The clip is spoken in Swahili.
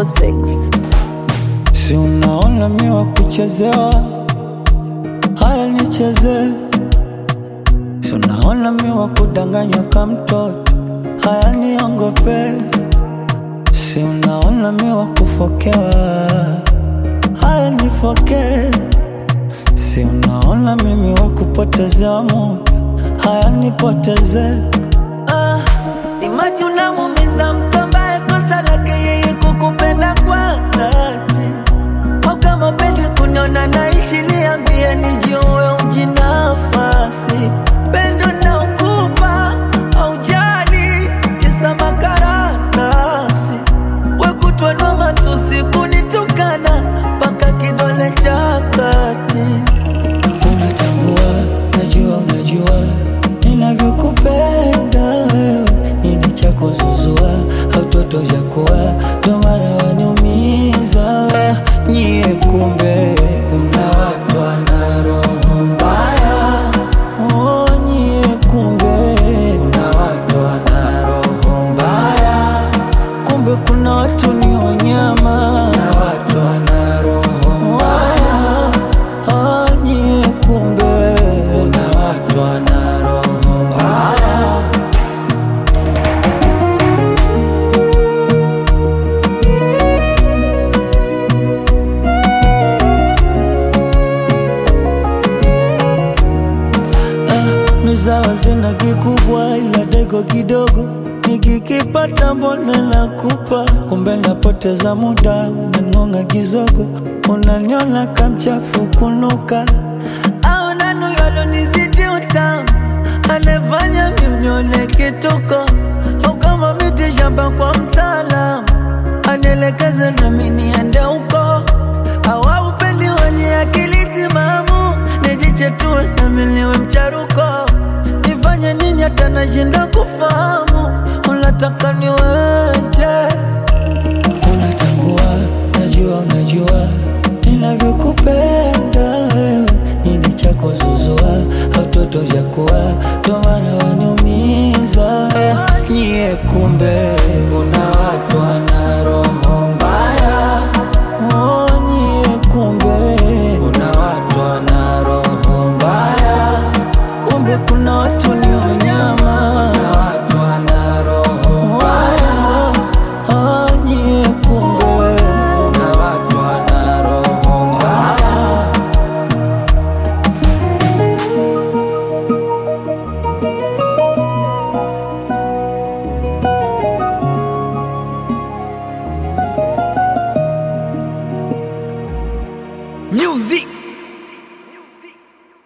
254 Si unaona mi wa kuchezewa, haya nicheze. Si unaona mi wa kudanganywa ka mtoto, haya niongope. Si unaona mi wa kufokewa, haya nifoke. Si unaona mimi wa kupotezewa muda, haya nipoteze. Ah, imaji unamumiza mtu ambaye kosa lake yeye kukupenda kwa dhati au kama upendi kuniona naishi, niambie nijue ujinafasi. Pendo na ukupa aujali, kisa makaratasi. Wekutwa na matusi kunitukana, mpaka kidole cha kati. Unatambua, najua, unajua ninavyokupenda wewe, nini cha kuzuzua au toto cha kuwa, ndo maana waniumiza we. Nyie kumbe una watu wana roho mbaya, oh, nyie kumbe una watu wana roho mbaya, kumbe kuna watu ni wanyama na watu wana roho mbaya, ah, nyie kumbe una watu wana roho mbaya. mizawa zina kikubwa ila dego kidogo nikikipata mbona nakupa kumbe napoteza muda unangonga kizogo unaniona kamchafu kunuka au nanu yalonizidi utamu anefanya miunione kituko au kama miti shamba kwa mtaalamu anielekeze nami niende huko au upendi wenye akili timamu nijichetue nami niwe mcharuko nifanye nini hata nashindwa kufahamu unataka niweje unatambua najua unajua ninavyokupenda wewe nini cha kuzuzua au toto cha kuwa ndo maana waniumiza nyie kumbe una watu wana roho mbaya oh, nyie kumbe una watu wana roho mbaya kumbe kuna watu ni wanyama